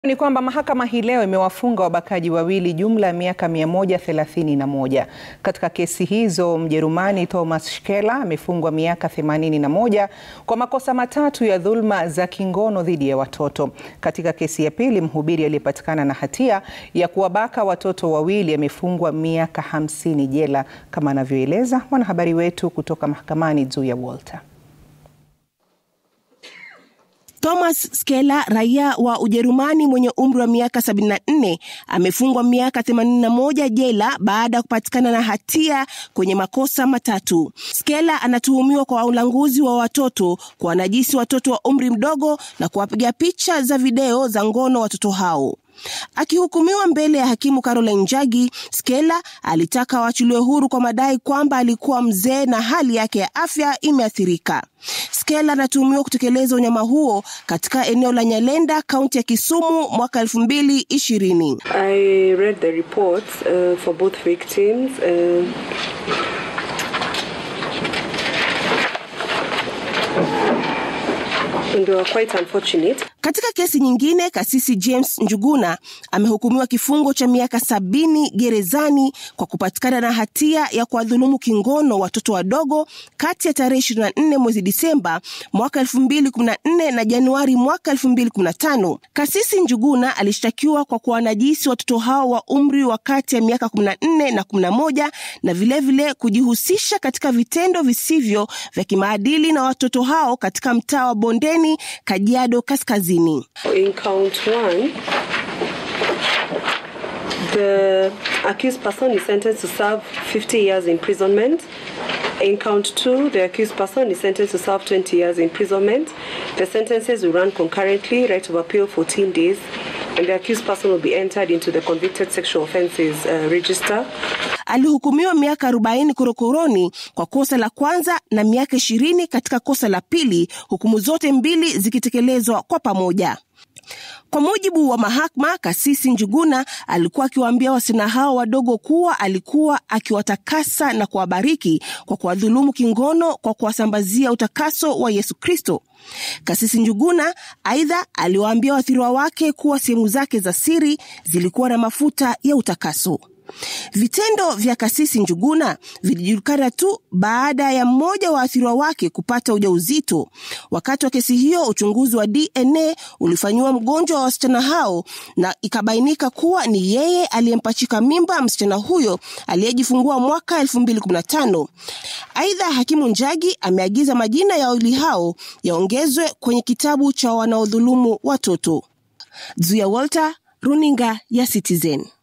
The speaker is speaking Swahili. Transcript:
Ni kwamba mahakama hii leo imewafunga wabakaji wawili jumla ya miaka 131. Katika kesi hizo, Mjerumani Thomas Shkela amefungwa miaka 81 kwa makosa matatu ya dhulma za kingono dhidi ya watoto. Katika kesi ya pili, mhubiri aliyepatikana na hatia ya kuwabaka watoto wawili amefungwa miaka 50 jela, kama anavyoeleza mwanahabari wetu kutoka mahakamani Zuya Walter. Thomas Skela raia wa Ujerumani mwenye umri wa miaka 74 amefungwa miaka 81 jela baada ya kupatikana na hatia kwenye makosa matatu. Skela anatuhumiwa kwa ulanguzi wa watoto, kuwanajisi watoto wa umri mdogo na kuwapiga picha za video za ngono watoto hao. Akihukumiwa mbele ya hakimu Caroline Njagi, Skela alitaka waachiliwe huru kwa madai kwamba alikuwa mzee na hali yake ya afya imeathirika. Skela anatuhumiwa kutekeleza unyama huo katika eneo la Nyalenda, kaunti ya Kisumu mwaka 2020. I read the reports uh, for both victims. Uh, and they were quite unfortunate. Katika kesi nyingine, kasisi James Njuguna amehukumiwa kifungo cha miaka sabini gerezani kwa kupatikana na hatia ya kuwadhulumu kingono watoto wadogo kati ya tarehe 24 mwezi Disemba mwaka 2014 na Januari mwaka 2015. Kasisi Njuguna alishtakiwa kwa kuwanajisi watoto hao wa umri wa kati ya miaka 14 na 11 na vilevile vile kujihusisha katika vitendo visivyo vya kimaadili na watoto hao katika mtaa wa Bondeni, Kajiado Kaskazini. In count one, the accused person is sentenced to serve 50 years imprisonment. In count two, the accused person is sentenced to serve 20 years imprisonment. The sentences will run concurrently, right of appeal 14 days, and the accused person will be entered into the convicted sexual offences uh, register. Alihukumiwa miaka 40 korokoroni kwa kosa la kwanza na miaka 20 katika kosa la pili, hukumu zote mbili zikitekelezwa kwa pamoja. Kwa mujibu wa mahakama, kasisi Njuguna alikuwa akiwaambia wasichana hao wadogo kuwa alikuwa akiwatakasa na kuwabariki kwa kuwadhulumu kingono kwa kuwasambazia utakaso wa Yesu Kristo. Kasisi Njuguna aidha aliwaambia waathiriwa wake kuwa sehemu zake za siri zilikuwa na mafuta ya utakaso. Vitendo vya kasisi Njuguna vilijulikana tu baada ya mmoja wa waathiriwa wake kupata ujauzito. Wakati wa kesi hiyo, uchunguzi wa DNA ulifanyiwa mgonjwa wa wasichana hao na ikabainika kuwa ni yeye aliyempachika mimba msichana huyo aliyejifungua mwaka 2015. Aidha, hakimu Njagi ameagiza majina ya wawili hao yaongezwe kwenye kitabu cha wanaodhulumu watoto. Zuya Walter, runinga ya Citizen.